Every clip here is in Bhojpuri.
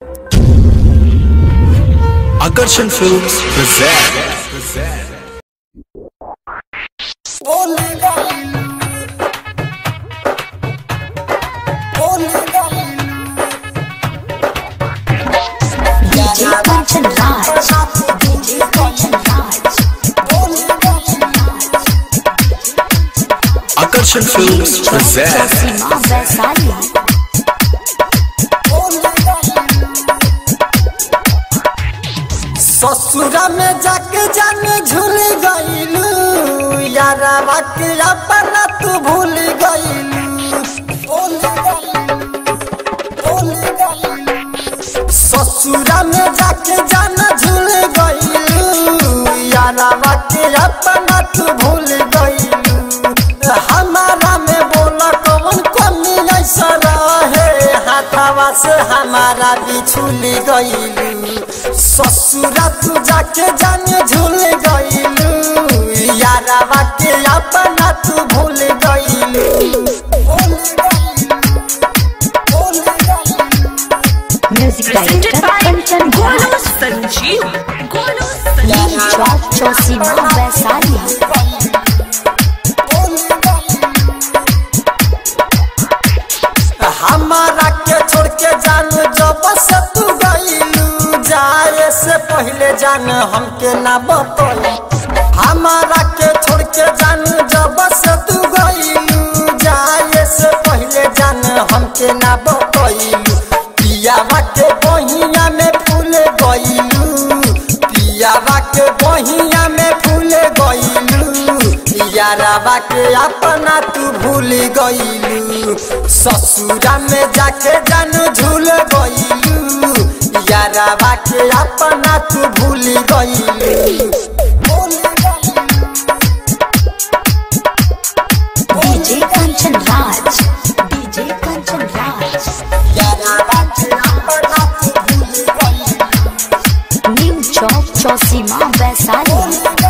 Akarshan Films present. DJ Kanchan Raj. DJ Kanchan Raj. Akarshan Films present. Josima Vaisali. ससुरा में जाके जाने झूल गईलू यारा के अपना तू भूल गईलू ससुरा में जाके जाना झूल गईलू यारा के अपना तू भूल गईलू हमारा में बोला कौन कमी ऐसा रहे हाथावा से हमारा बिछुल गईलू ससुरा तू जाके जाने झूल गईलू यारा के अपना तू भूल गईलू Music presented Director by Kanchan Raj. Golos Sanjeev. Golos Sanjeev. Lee Chowk Josima Vaisali. हमारा के छोड़ के जान जब से तू गईलू जाए से पहले जान हमके ना बतई हमारा के छोड़ के जान जब से तू गईलू जाए से पहले जान हमके ना बतईलू पियावा के बहिया में फूल गईलू पियावा के बहिया में फूल गईलू याराबा के अपना तू भूल गईलू ससुरा में जाके जान झूल गईलू याराबा के अपना तू भूल गईलू DJ Kanchan Raj. DJ Kanchan Raj. याराबा के अपना तू भूल गईलू New Chowk Josima Vaisali.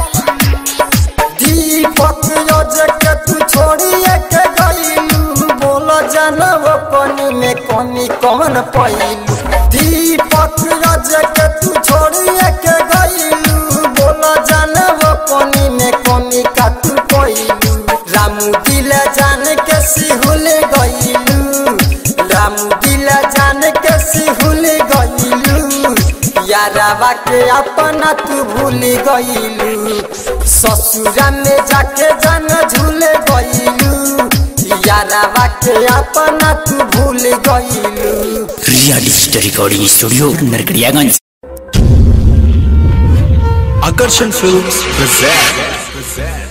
दीपक योजक तू छोड़िए के गईलू बोलो जनव पानी में कमी कौन पैलू दीपक योजक तू छोड़िए के गईलू बोलो जनव पानी में कमी का तू पैलू रामू दिल जान के सिहुल गईलू रामू दिल जान के सिहुल गईलू याराबा के अपना तू भूल गईलू ससुरा में जाके जान झूल गईलू याराबा के अपना तू भूल गईलू Riya digital recording studio Narkatiaganj Akarshan Films present.